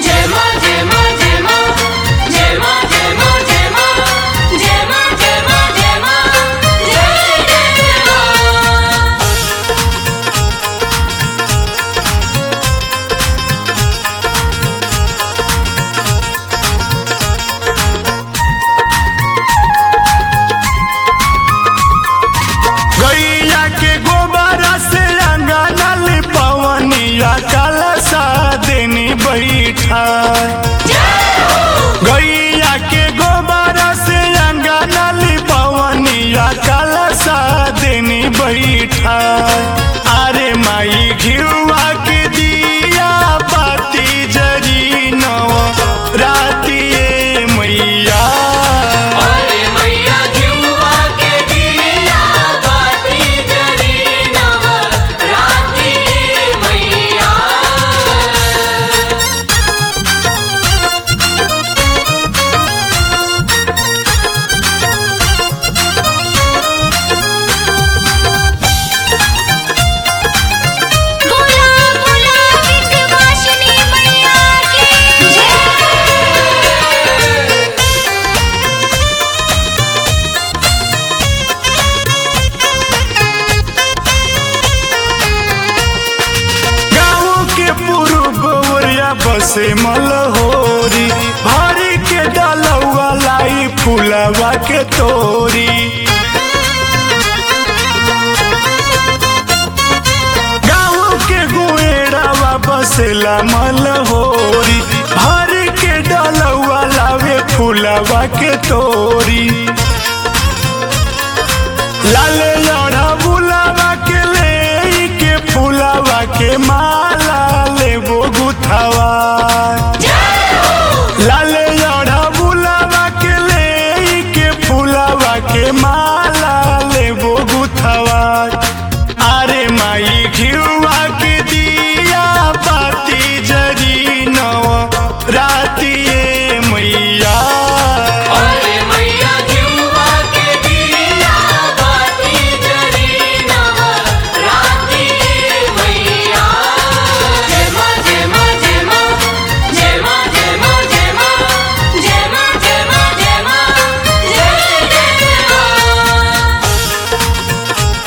जय मां जय मां जय मां जय मां जय मां जय मां जय मां जय मां जय मां जय जय मां गैया के गोबर से अंगना लिपवनिया कलसा देनी बैठा गैया के गोबर से अंगना लिपवनिया कलसा देनी बैठा अरे माई घिरुआ के दिया बाती जरी नव रातिए मैया अरे मैया जुआ के दिया बाती जरी नव राती मैया बोला बोला विंध्यवासिनी मैया की जय गाँव के पूर्व ओरिया बसे मलहोरी हरी के डलौआ लाई फुलवा के तोरी गाँव के गुएड़ावा बसेला मलहोरी हरी के डलौआ लावे फुलवा के तोरी लाले लड़ा बुलावा के ले के फुलावा के माला लेबो गुथावा लाले लड़ा बुलावा के ले के फुलावा के माला लेबो गुथावा अरे माई घिरुआ के दिया बाती जरी नव रातिए मैया अरे मैया जुआ के दिया बाती जरी नव राती मैया जय मां जय मां जय मां जय मां जय मां जय मां जय मां जय मां जय मां जय जय मां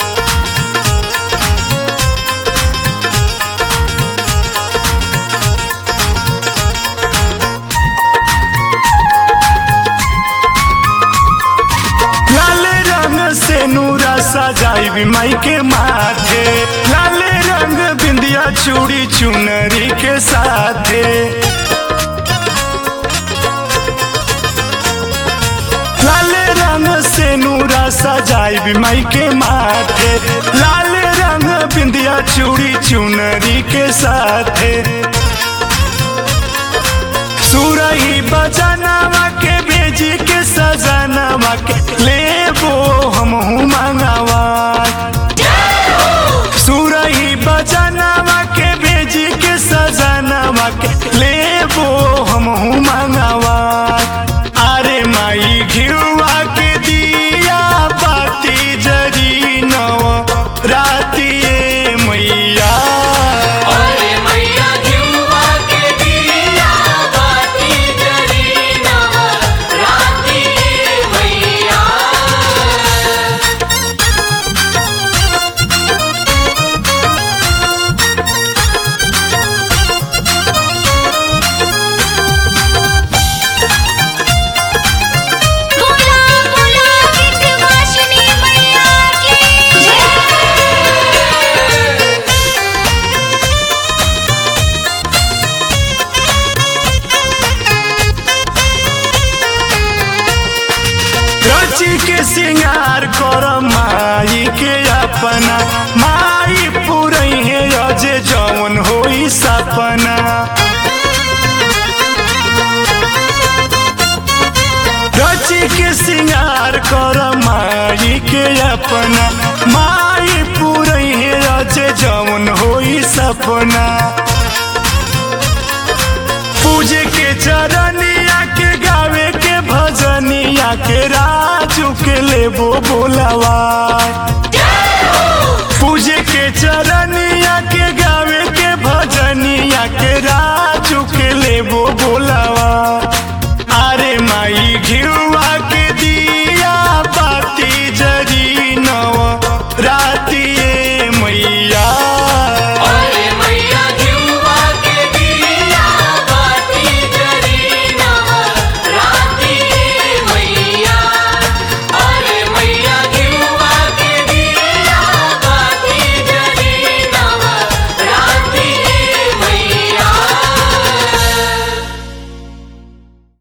लाल रंग से नूरा सजाई माई के माथे लाल रंग बिंदिया चूड़ी चुनरी के साथे लाल रंग से नूरा सजाई माई के माथे लाल रंग बिंदिया चूड़ी चुनरी के साथे सुरही बजनवा के भेजी के सजनवा के लेबो हमहू मंगवा सुरही बजनवा के भेजी के सजनवा के लेबो हमहू मंगवा अरे माई घिरुआ के दिया बाती जरी नव रातिए मैया अरे मैया जुआ के दिया बाती जरी नव राती मैया बोला बोला विंध्यवासिनी मैया की जय रची के सिंगार कर माई के अपना माई पुरई है अजे जवन होई सपना रची के सिंगार कर माई के अपना माई पुरई है अजे जवन होई सपना पूजे के चरनिया के गावे के भजनिया के राजू के लेबो बोलावा पूजे के चरनिया के गावे के भजनिया के राजू के